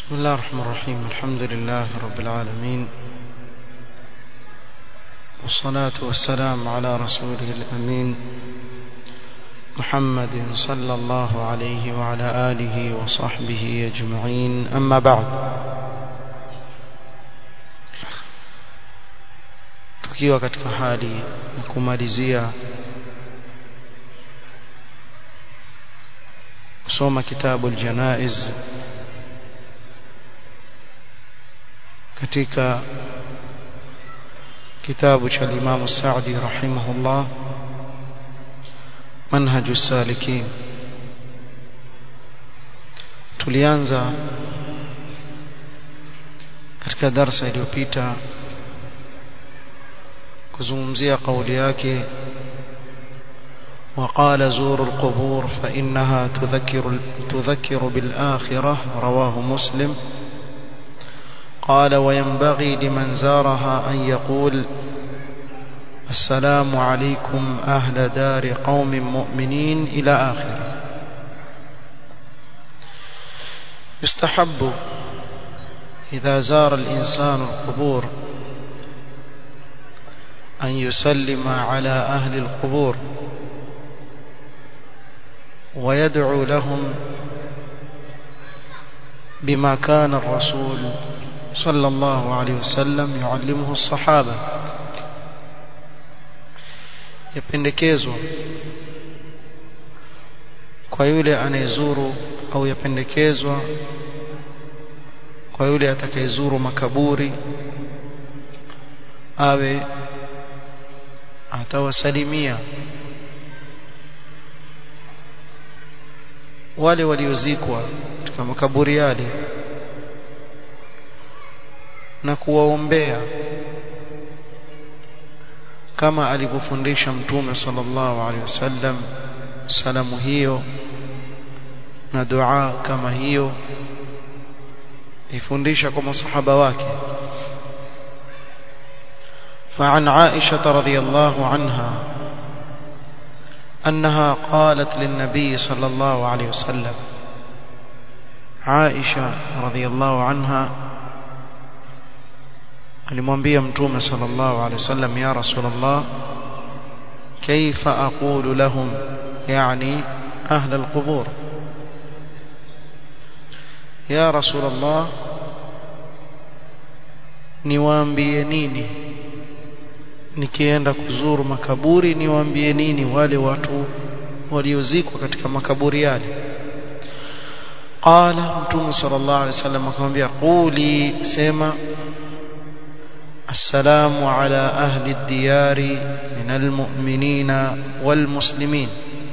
بسم الله الرحمن الرحيم الحمد لله رب العالمين والصلاة والسلام على رسوله الأمين محمد صلى الله عليه وعلى آله وصحبه أجمعين أما بعد tukiwa katika hali ya kumalizia kusoma kitabu aljanaiz katika kitabu cha Imam Saudi rahimahullah manhaju salikin tulianza katika darsa iliyopita kuzungumzia kauli yake وقال زوروا القبور فإنها تذكر, تذكر بالآخرة رواه مسلم قال وينبغي لمن زارها أن يقول السلام عليكم أهل دار قوم مؤمنين إلى آخره يستحب إذا زار الإنسان القبور أن يسلم على أهل القبور ويدعو لهم بما كان الرسول صلى الله عليه وسلم يعلمه الصحابة yapendekezwa kwa yule anayezuru au yapendekezwa kwa yule atakayezuru makaburi awe atawasalimia wale waliozikwa katika makaburi yale na kuwaombea kama alivyofundisha mtume sallallahu alaihi wasallam salamu hiyo na dua kama hiyo ifundisha kwa masahaba wake فعن عائشة رضي الله عنها أنها قالت للنبي صلى الله عليه وسلم عائشة رضي الله عنها alimwambia mtume sallallahu alaihi wasallam ya rasulullah kaifa aqulu lahum yani ahla alqubur ya rasulullah niwaambie nini nikienda kuzuru makaburi niwaambie nini wale watu waliozikwa katika makaburi yale qala mtume sallallahu alaihi wasallam akamwambia quli sema السلام على أهل الديار من المؤمنين والمسلمين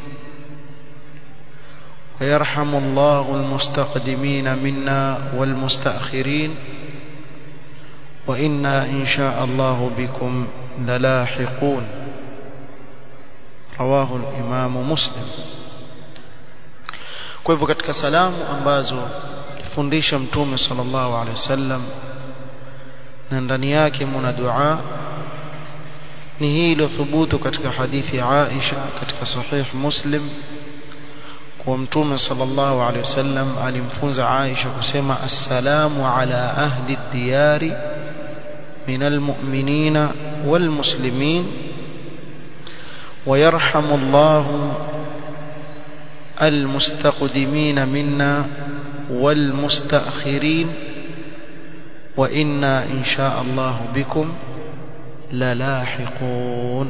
ويرحم الله المستقدمين منا والمستأخرين وإنا إن شاء الله بكم للاحقون رواه الإمام مسلم kwa hivyo katika salamu ambazo fundisha mtume sallallahu alaihi wasallam na ndani yake muna dua ni hii iliyothubutu katika hadithi ya Aisha katika sahih Muslim kwa mtume sallallahu alaihi wasallam alimfunza Aisha kusema assalamu ala ahli diyari من المؤمنين والمسلمين ويرحم الله المستقدمين منا والمستأخرين وإنا إن شاء الله بكم للاحقون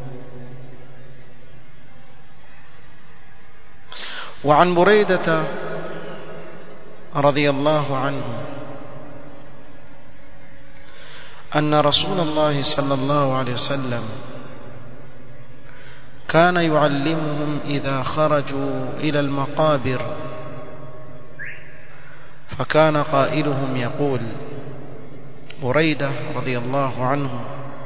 وعن بريدة رضي الله عنه أن رسول الله صلى الله عليه وسلم كان يعلمهم إذا خرجوا إلى المقابر فكان قائلهم يقول بريدة رضي الله عنه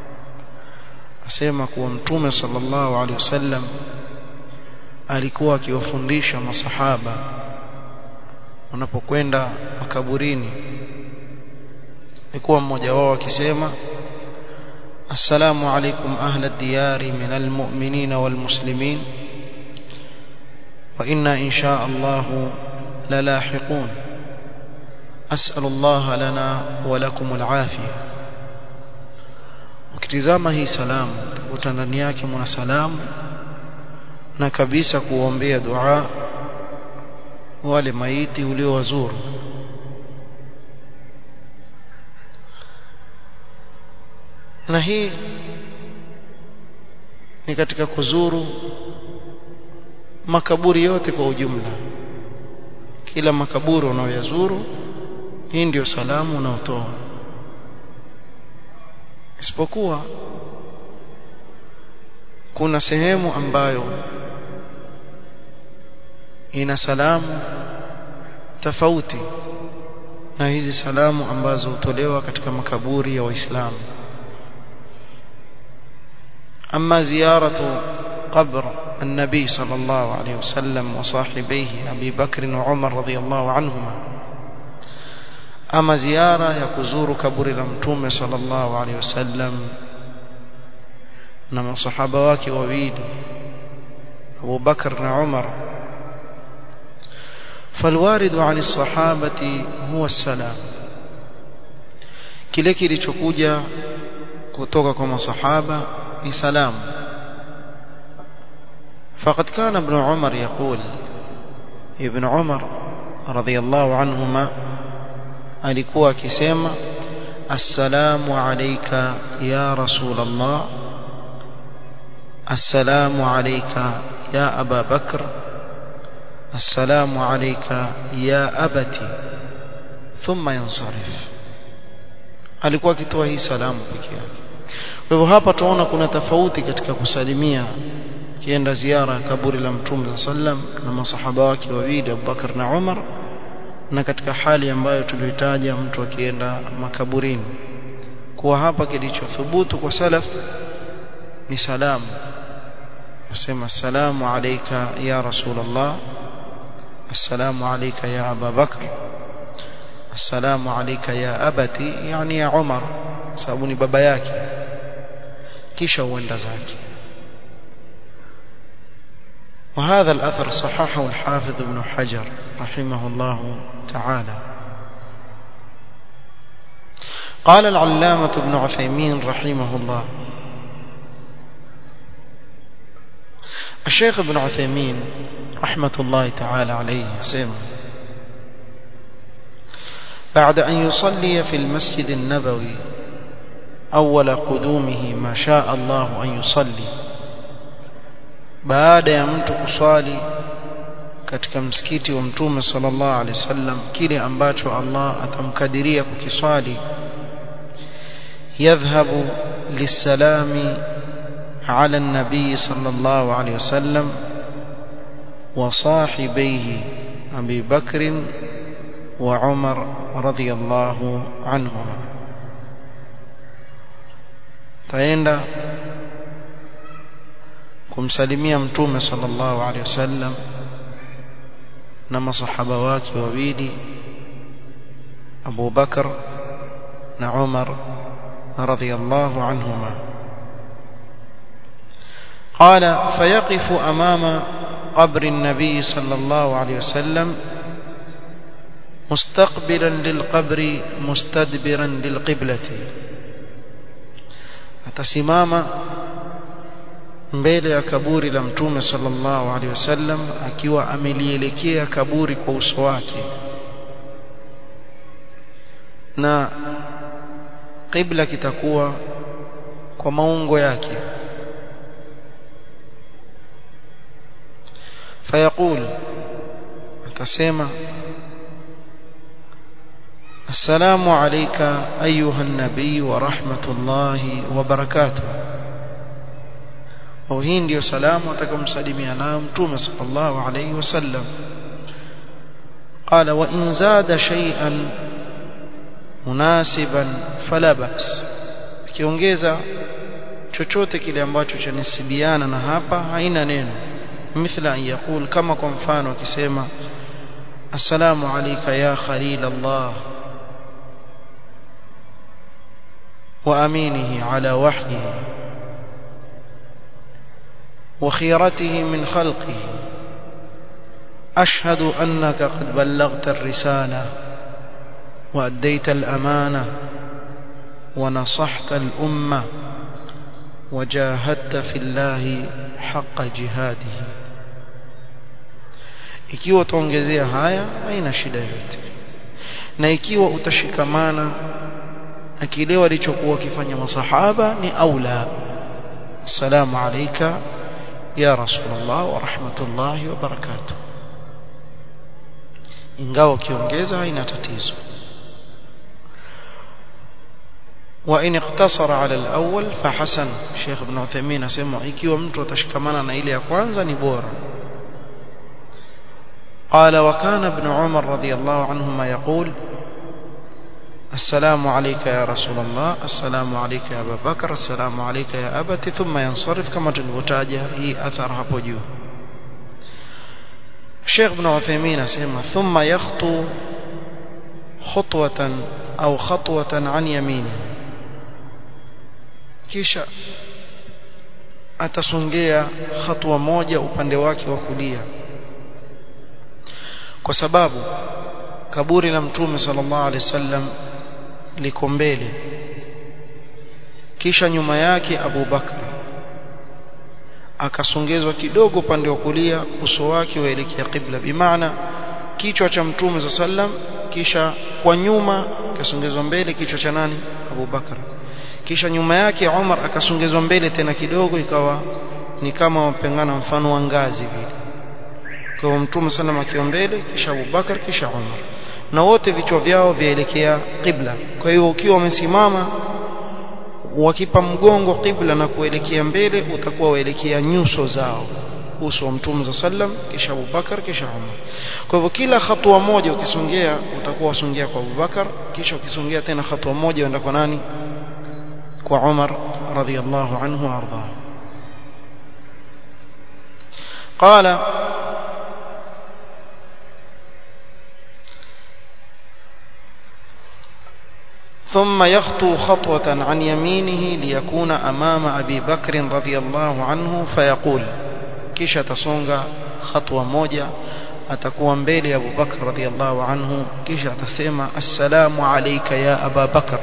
asema kuwa mtume sallallahu alaihi wasallam alikuwa akiwafundisha masahaba wanapokwenda makaburini alikuwa mmoja wao akisema assalamu alaikum ahla diyari min almu'minin walmuslimin wa inna insha Allah lalahiqun as'alu Allah lana wa lakum al-afiyah ukitizama hii salamu utakuta ndani yake mna salamu na kabisa kuombea dua wale maiti uliowazuru na hii ni katika kuzuru makaburi yote kwa ujumla kila makaburi unaoyazuru hii ndio salamu unaotoa isipokuwa kuna sehemu ambayo ina salamu tofauti na hizi salamu ambazo hutolewa katika makaburi ya waislamu أما زيارة قبر النبي صلى الله عليه وسلم وصاحبيه أبي بكر وعمر رضي الله عنهما أما زيارة يكزور كبر المتوم صلى الله عليه وسلم نما صحابة واكي وبيدي أبو بكر وعمر فالوارد عن الصحابة هو السلام kile kilichokuja kutoka kwa masahaba ni salamu فقد كان ابن عمر يقول ابن عمر رضي الله عنهما alikuwa akisema assalamu alayka ya rasul Allah assalamu alayka ya aba bakr assalamu alayka ya abati thumma yansarif alikuwa akitoa hii salamu pekee yake kwa hivyo hapa tunaona kuna tofauti katika kusalimia kienda ziara ya kaburi la mtume sallam na masahaba wake wawili Abubakar na Umar na katika hali ambayo tuliotaja mtu akienda makaburini kuwa hapa kilichothubutu kwa salaf ni salamu kusema assalamu alayka ya rasulullah assalamu alayka ya aba bakr assalamu alayka ya abati yani ya umar sababu ni baba yake kisha uenda zake وهذا الأثر صححه الحافظ ابن حجر رحمه الله تعالى قال العلامة ابن عثيمين رحمه الله الشيخ ابن عثيمين رحمة الله تعالى عليه سيما بعد أن يصلي في المسجد النبوي أول قدومه ما شاء الله أن يصلي baada ya mtu kuswali katika msikiti wa mtume sallallahu alaihi wasallam kile ambacho Allah atamkadiria kukiswali yadhhabu lisalami ala nabii sallallahu alaihi wasallam wa sahibaihi Abi Bakr wa Umar radhiyallahu anhuma taenda kumsalimia mtume sallallahu alaihi wasallam na masahaba wake wawili Abu Bakar na Umar radhiyallahu anhuma قال فيقف أمام قبر النبي صلى الله عليه وسلم مستقبلا للقبر مستدبرا للقبلة atasimama mbele ya kaburi la mtume sallallahu alaihi wasallam akiwa amelielekea kaburi kwa uso wake na qibla kitakuwa kwa maungo yake fayaqul atasema السلام عليك أيها النبي ورحمة الله وبركاته وهي ndio salamu atakamsalimia nayo mtume sallallahu alayhi wasallam قال وإن زاد شيئا مناسبا فلا بأس kiongeza chochote kile ambacho chanisibiana na hapa haina neno mithla an yaqul kama kwa mfano akisema assalamu alayka ya khalil Allah وأمينه على وحيه وخيرته من خلقه أشهد أنك قد بلغت الرسالة وأديت الأمانة ونصحت الأمة وجاهدت في الله حق جهاده ikiwa utaongezea haya haina shida yote na ikiwa utashikamana na kile walichokuwa wakifanya masahaba ni aula assalamu alayka ya rasulullah wa rahmatullahi wa barakatuh ingawa ukiongeza haina tatizo وإن اقتصر على الأول فحسن شيخ ابن عثيمين اسمع ikiwa mtu atashikamana na ile ya kwanza ni bora قال وكان ابن عمر رضي الله عنهما يقول السلام عليك يا رسول الله السلام عليك يا أبا بكر السلام عليك يا أبت ثم ينصرف كما تلوتاجه هي أثر hapo juu الشيخ ابن عثيمين اسمع ثم يخطو خطوة أو خطوة عن يمينه kisha atasongea hatua moja upande wake wa kulia kwa sababu kaburi la mtume sallallahu alaihi wasallam liko mbele kisha nyuma yake Abu Bakar akasongezwa kidogo upande wa kulia uso wake waelekea qibla bimaana kichwa cha mtume sallam kisha kwa nyuma kasongezwa mbele kichwa cha nani Abu Bakar kisha nyuma yake Umar akasongezwa mbele tena kidogo ikawa ni kama wapengana mfano wa ngazi vile kwa mtume sallam akiwa mbele kisha Abu Bakar kisha Umar na wote vichwa vyao vyaelekea qibla kwa hiyo ukiwa umesimama wakipa mgongo qibla na kuelekea mbele utakuwa waelekea nyuso zao uso wa mtume sallam kisha Abu Bakar kisha Umar kwa hivyo kila hatua moja ukisongea utakuwa wasongea kwa Abu Bakar kisha ukisongea tena hatua moja uenda kwa nani kwa Umar radhiyallahu anhu arda قال ثم يخطو خطوة عن يمينه ليكون أمام أبي بكر رضي الله عنه فيقول كيش تصونغ خطوة موجة أتكون بيلي أبو بكر رضي الله عنه كيش تسمى السلام عليك يا أبا بكر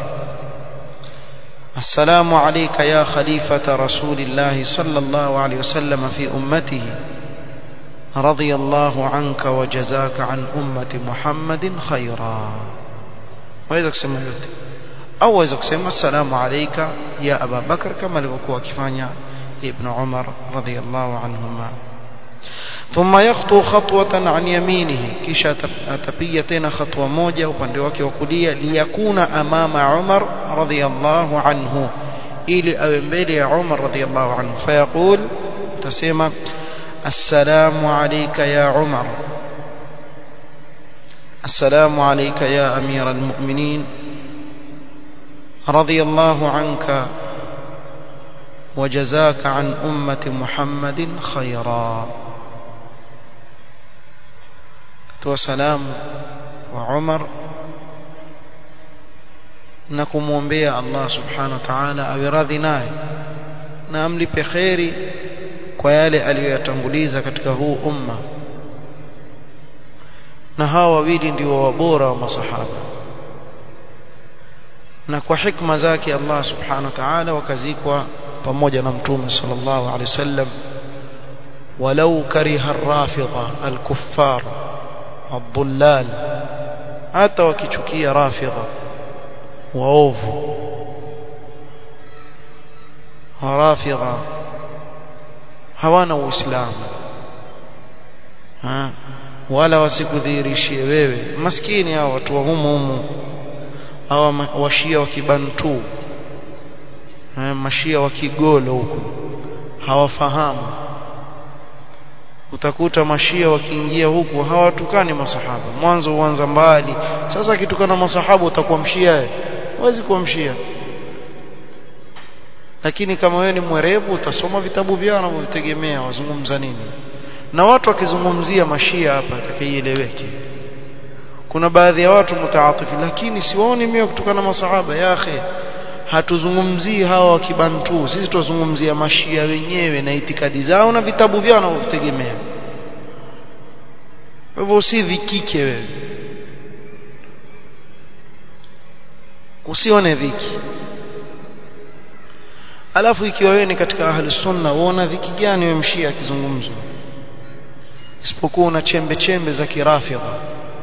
السلام عليك يا خليفة رسول الله صلى الله عليه وسلم في أمته رضي الله عنك وجزاك عن أمة محمد خيرا وإذا كسمى yote au waweza kusema assalamu alayka ya Aba Bakar kama alivyokuwa akifanya Ibn Umar radhiyallahu anhuma ثم يخطو خطوة عن يمينه kisha atapiga tena hatua moja upande wake wa kulia liyakuna amama Umar radhiyallahu anhu ili awe mbele ya Umar radhiyallahu anhu fayaqul tasema assalamu alayka ya Umar السلام عليك يا أمير المؤمنين رضي الله عنك وجزاك عن أمة محمد خيرا وسلام وعمر نكمومبيا الله سبحانه وتعالى awe radhi naye na amlipe kheri kwa yale aliyoyatanguliza katika huu umma na hawa wawili ndio wabora wa masahaba na kwa hikma zake Allah subhanahu wa ta'ala wakazikwa pamoja na mtume sallallahu alaihi wasallam walau kariha ar-rafidha al-kuffar ad-dhullal hata wakichukia rafidha waovu rafidha hawana uislamu wala wasikudhihirishie wewe maskini hao watu wa humu humu hawa washia wa kibantu mashia wa kigolo huko hawafahamu utakuta mashia wakiingia huku hawatukani masahaba mwanzo uanza mbali sasa kitukana masahaba utakuwa mshia huwezi kuwa mshia lakini kama wewe ni mwerevu utasoma vitabu vyao wanavyovitegemea wazungumza nini na watu wakizungumzia mashia hapa atakaieleweke kuna baadhi ya watu mutaatifi lakini siwaoni mimi kutokana na masahaba ya akhi hatuzungumzii hawa wa kibantu sisi tuzungumzia mashia wenyewe na itikadi zao na vitabu vyao wanavyovitegemea hivyo usivikike wewe usione dhiki alafu ikiwa wewe ni katika ahli sunna uona dhiki gani wewe mshia akizungumzwa isipokuwa una chembe chembe za kirafidha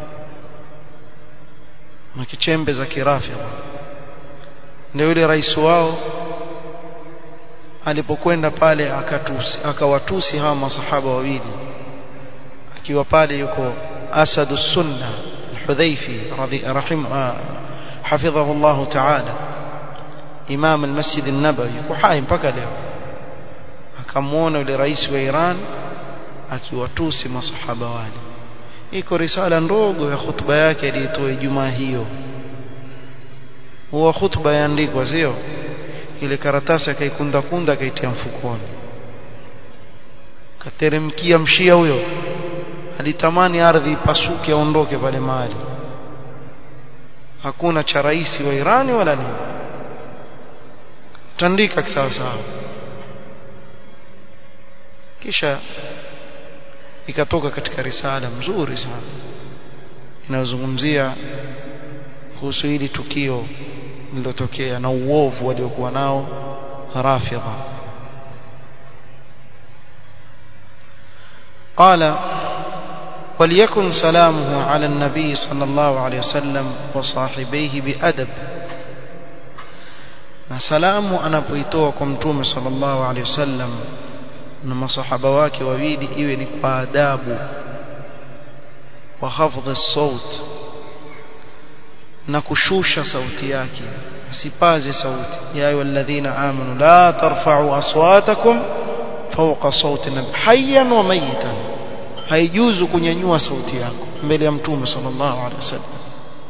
na kichembe za kirafidha ndio yule rais wao alipokwenda pale akatusi akawatusi hawa masahaba wawili akiwa pale yuko asadu sunna al-hudhaifi rahim hafidhahu Allah ta'ala imam al-masjid an-nabawi yuko hai mpaka leo akamwona yule rais wa Iran akiwatusi masahaba wale iko risala ndogo ya hutuba yake aliyotoa Ijumaa hiyo huwa hutuba yaandikwa sio ile karatasi akaikunda kunda akaitia mfukoni kateremkia mshia huyo alitamani ardhi ipasuke aondoke pale mahali hakuna cha rais wa Irani wala nini tandika sawa sawa kisha ikatoka katika risala mzuri sana inayozungumzia kuhusu hili tukio lililotokea na uovu waliokuwa nao rafidha قال وليكن سلامه على النبي صلى الله عليه وسلم وصاحبيه بأدب na salamu anapoitoa kwa mtume sallallahu alaihi wasallam na masahaba wake wawili iwe ni kwa adabu wa hafdhi saut na kushusha sauti yake asipaze sauti ya ayyuhalladhina amanu la tarfa'u aswatakum fawqa sauti nabi hayyan wa mayitan haijuzu kunyanyua sauti yako mbele ya mtume sallallahu alaihi wasallam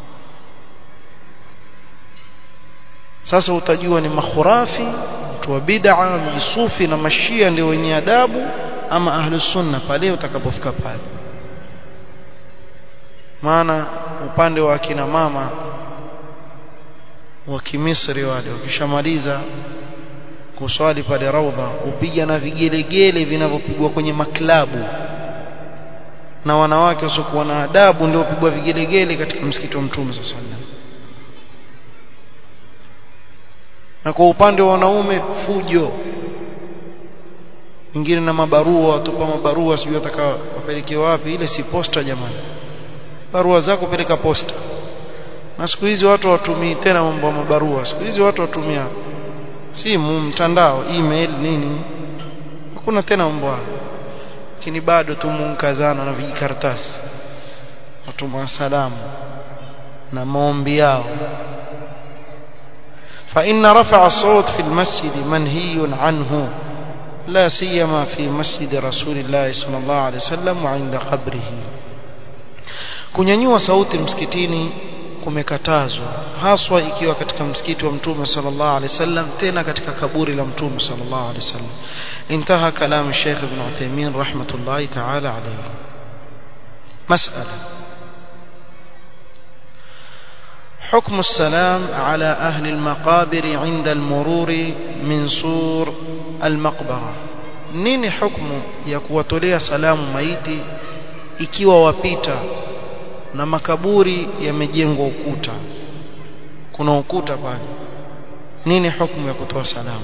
sasa utajua ni makhurafi mtu wa bid'a mjisufi na mashia ndio wenye adabu ama ahlus sunna pale utakapofika pale maana upande wa akina mama wa kimisri wale wakishamaliza kuswali pale raudha upiga na vigelegele vinavyopigwa kwenye maklabu na wanawake wasiokuwa na adabu ndio upigwa vigelegele katika msikiti wa mtume sallallahu alaihi wasallam na kwa upande wa wanaume fujo wengine na mabarua watupa mabarua sijui wataka wapeleke wapi ile si posta jamani barua zako peleka posta na siku hizi watu watumii tena mambo ya mabarua siku hizi watu watumia simu mtandao email nini hakuna tena mambo hayo lakini bado tumunkazana na vijikaratasi watuma salamu na maombi yao فإن رفع الصوت في المسجد منهي عنه لا سيما في مسجد رسول الله صلى الله عليه وسلم وعند قبره kunyanyua sauti msikitini kumekatazwa haswa ikiwa katika msikiti wa mtume sallallahu alaihi wasallam tena katika kaburi la mtume sallallahu alaihi wasallam intaha kalam Sheikh Ibn Uthaymeen rahmatullahi ta'ala alayhi mas'ala حكم السلام على أهل المقابر عند المرور من سور المقبرة nini hukumu ya kuwatolea salamu maiti ikiwa wapita na makaburi yamejengwa ukuta kuna ukuta pale nini hukumu ya kutoa salamu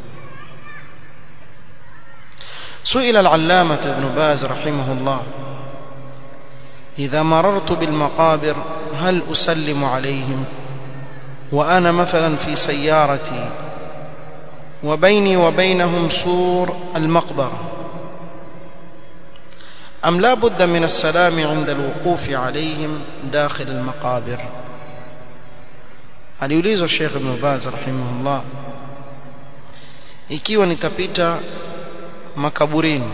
سئل العلامة ابن باز رحمه الله إذا مررت بالمقابر هل أسلم عليهم وأنا مثلا في سيارتي وبيني وبينهم سور المقبرة أم لا بد من السلام عند الوقوف عليهم داخل المقابر aliulizwa Sheikh Ibn Baz rahimahullah ikiwa nitapita makaburini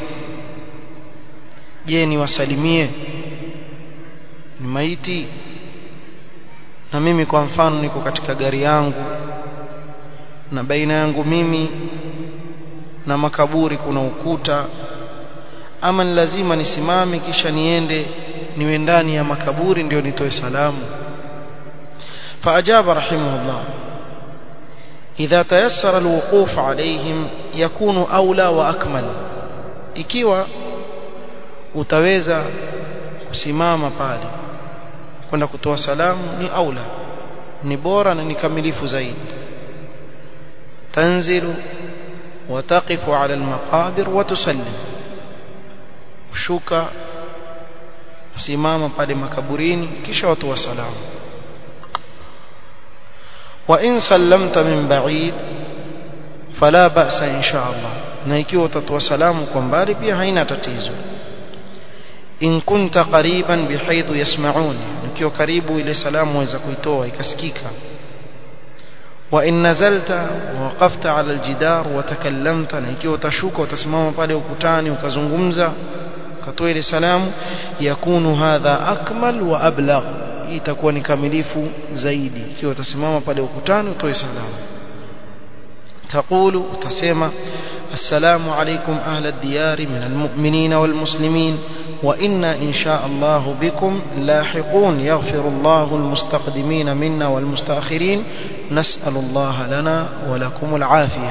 je niwasalimie ni maiti na mimi kwa mfano niko katika gari yangu na baina yangu mimi na makaburi kuna ukuta ama ni lazima nisimame kisha niende niwe ndani ya makaburi ndio nitoe salamu فأجاب رحمه الله إذا تيسر الوقوف عليهم يكون أولى وأكمل ikiwa utaweza kusimama pale kwenda kutoa salamu ni aula ni bora na ni kamilifu zaidi tanzilu وتقف على المقابر وتسلم shuka simama pale makaburini kisha watu wa salamu wa in sallamta min ba'id fala ba'sa insha Allah na ikiwa utatoa salamu kwa mbali pia haina tatizo in kunta qariban bihaythu yasma'un ikiwa karibu ile salamu waweza kuitoa ikasikika wa in nazalta waqafta ala aljidar wa takallamta na ikiwa utashuka utasimama pale ukutani ukazungumza ukatoa ile salamu yakunu hadha akmal wa ablagh itakuwa ni kamilifu zaidi ikiwa utasimama pale ukutani utoe salamu تقول تسمى السلام عليكم أهل الديار من المؤمنين والمسلمين وإنا إن شاء الله بكم لاحقون يغفر الله المستقدمين منا والمستأخرين نسأل الله لنا ولكم العافية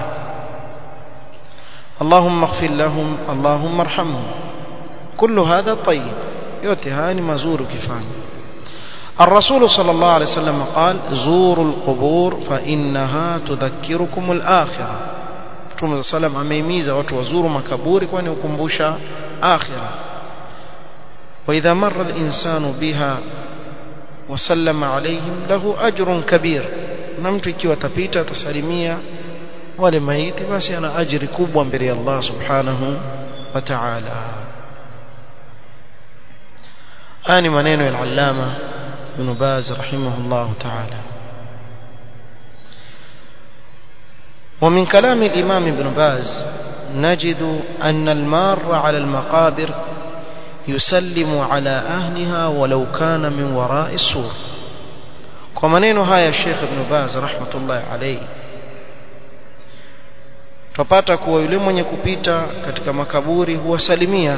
اللهم اغفر لهم اللهم ارحمهم كل هذا طيب يوتهاني مزور كفاني الرسول صلى الله عليه وسلم قال زوروا القبور فإنها تذكركم الآخرة Mtume sallam ameimiza watu wazuru makaburi kwani ukumbusha akhira wa idha marra al-insanu biha wa sallama alayhim lahu ajrun kabir na mtu ikiwa atapita atasalimia wale maiti basi ana ajri kubwa mbele ya Allah subhanahu wa ta'ala haya ni maneno ya al-allama ibn Baz rahimahullah ta'ala ومن كلام الإمام ابن باز نجد أن المار على المقابر يسلم على أهلها ولو كان من وراء السور ومنين هاي الشيخ ابن باز رحمة الله عليه tupata kuwa yule mwenye kupita katika makaburi huwasalimia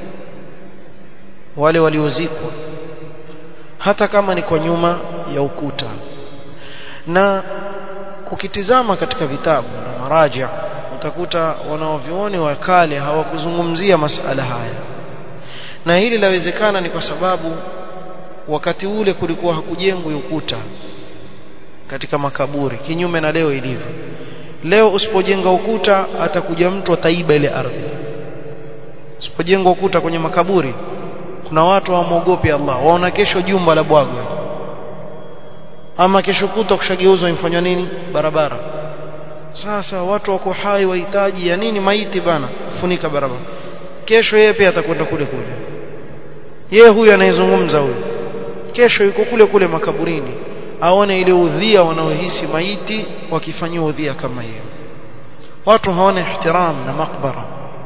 wale waliozikwa hata kama ni kwa nyuma ya ukuta na ukitizama katika vitabu na maraja utakuta wanaovioni wa kale hawakuzungumzia masala haya na hili lawezekana ni kwa sababu wakati ule kulikuwa hakujengwa ukuta katika makaburi kinyume na leo ilivyo leo usipojenga ukuta atakuja mtu ataiba ile ardhi usipojenga ukuta kwenye makaburi kuna watu hawamwogopi Allah waona kesho jumba la bwagwe ama kesho kuta kushageuzwa imfanywa nini barabara sasa watu wako hai wahitaji ya nini maiti bana kufunika barabara kesho yeye pia atakwenda kule kule yeye huyu anayezungumza huyu kesho yuko kule kule makaburini aone ile udhia wanaohisi maiti wakifanyia udhia kama hiyo watu hawana ihtiram na makbara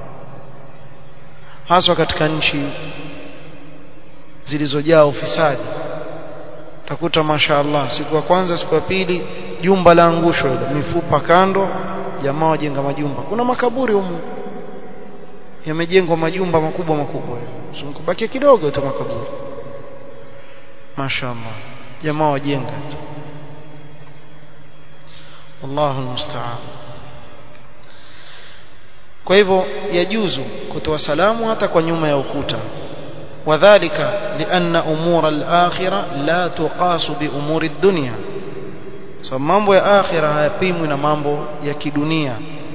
haswa katika nchi zilizojaa ufisadi utakuta mashaallah siku ya kwanza siku ya pili jumba la angusho ile mifupa kando jamaa wajenga majumba kuna makaburi humu yamejengwa majumba makubwa makubwa usikubaki kidogo tu makaburi mashaallah jamaa wajenga Allahu musta'an kwa hivyo yajuzu kutoa salamu hata kwa nyuma ya ukuta وذلك لأن أمور الآخرة لا تقاس بأمور الدنيا so mambo ya akhira hayapimwi na mambo ya kidunia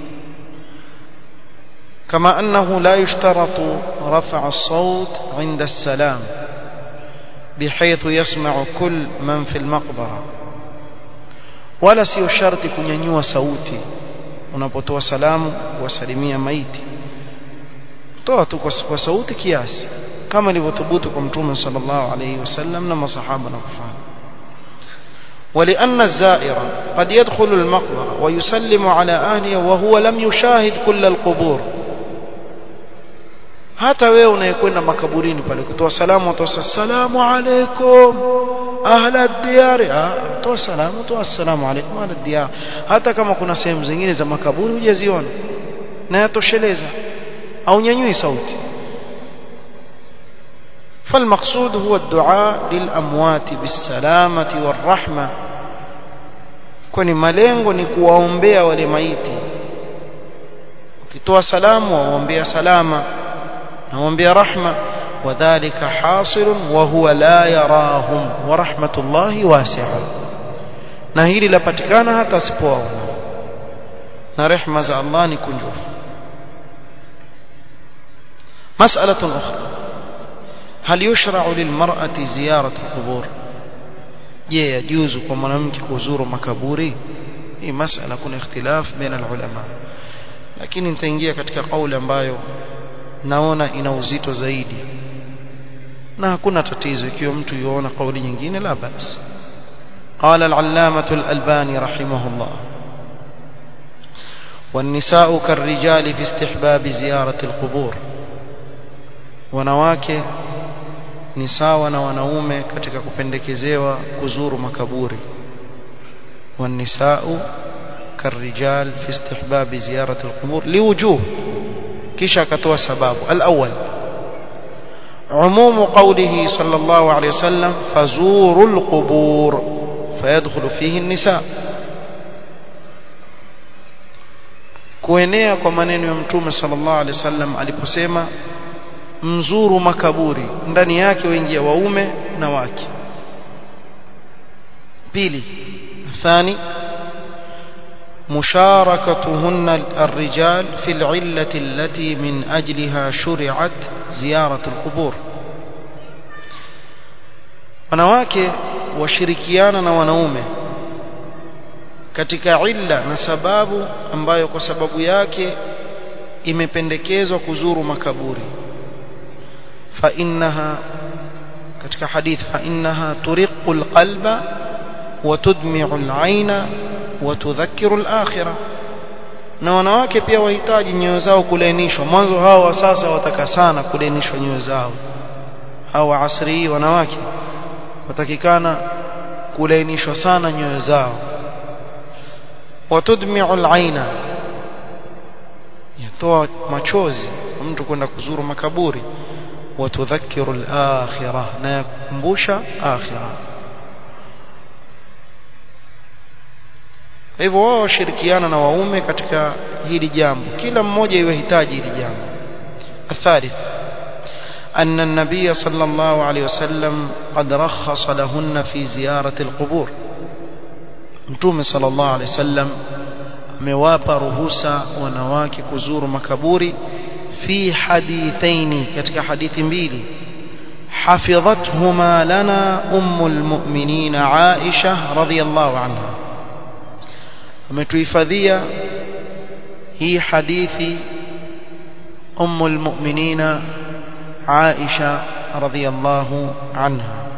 كما أنه لا يشترط رفع الصوت عند السلام بحيث يسمع كل من في المقبرة ولا sio sharti kunyanyua sauti unapotoa salamu wasalimia maiti toa tu kwa sauti kiasi kama ilivyothubutu kwa mtume sallallahu alayhi wasallam na masahaba na kufanya ولأن الزائر قد يدخل المقبرة ويسلم على أهله وهو لم يشاهد كل القبور hata wewe unayekwenda makaburini pale kutoa salamu utoa salamu alaykum ahla diyari toa salamu toa salamu alaykum ahla diyar hata kama kuna sehemu zingine za makaburi hujaziona na yatosheleza au nyanyui sauti فالمقصود هو الدعاء للأموات بالسلامة والرحمة kwani malengo ni kuwaombea wale maiti ukitoa salamu waombea salama naombea rahma wadhālika ḥāṣilun wa huwa lā yarāhum wa rahmatullahi wasi'a na hili lapatikana hata asipowaona na rehma za Allah ni kunjufu مسألة أخرى هل يشرع للمرأة زيارة القبور je yajuzu kwa mwanamke kuzuru makaburi hii masala kuna ikhtilaf baina ulama lakini nitaingia katika kauli ambayo naona ina uzito zaidi na hakuna tatizo ikiwa mtu yuona kauli nyingine la basi قال العلامة الألباني رحمه الله والنساء كالرجال في استحباب زيارة القبور wanawake ni sawa na wanaume katika kupendekezewa kuzuru makaburi والنساء كالرجال في استحباب زيارة القبور لوجوه kisha akatoa sababu الأول عموم قوله صلى الله عليه وسلم فزوروا القبور فيدخل فيه النساء kuenea kwa maneno ya mtume sallallahu alaihi wasallam aliposema mzuru makaburi ndani yake waingia waume na wake pili ثاني مشاركتهن الرجال في العلة التي من أجلها شرعت زيارة القبور wanawake washirikiana na wanaume katika illa na sababu ambayo kwa sababu yake imependekezwa kuzuru makaburi fa innaha katika hadith fa innaha turiqu alqalba wa tudmi'u al'aina wa tudhakkiru al-akhirah na wanawake pia wahitaji nyoyo zao kulainishwa mwanzo hao wa sasa wataka sana kulainishwa nyoyo zao hao wa asri hii wanawake watakikana kulainishwa sana nyoyo zao watudmi'u al-aina yatoa machozi mtu kwenda kuzuru makaburi watudhakiru al-akhirah na yakumbusha akhirah hivyo wao washirikiana na waume katika hili jambo kila mmoja iwe hitaji hili jambo الثالث أن النبي صلى الله عليه وسلم قد رخص لهن في زيارة القبور متوم صلى الله عليه وسلم amewapa ruhusa wanawake kuzuru makaburi fi hadithaini katika hadithi mbili hafidhathuma lana ummul mu'minin Aisha radhiyallahu anha ametuhifadhia hii hadithi ummul mu'minin Aisha radhiyallahu anha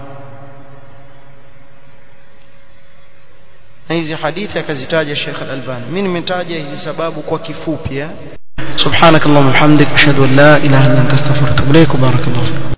na hizi hadithi akazitaja Sheikh Al-Albani mimi nimetaja hizi sababu kwa kifupi سبحانك اللهم وبحمدك اشهد ان لا اله الا انت استغفرك واتوب اليك وبارك الله فيك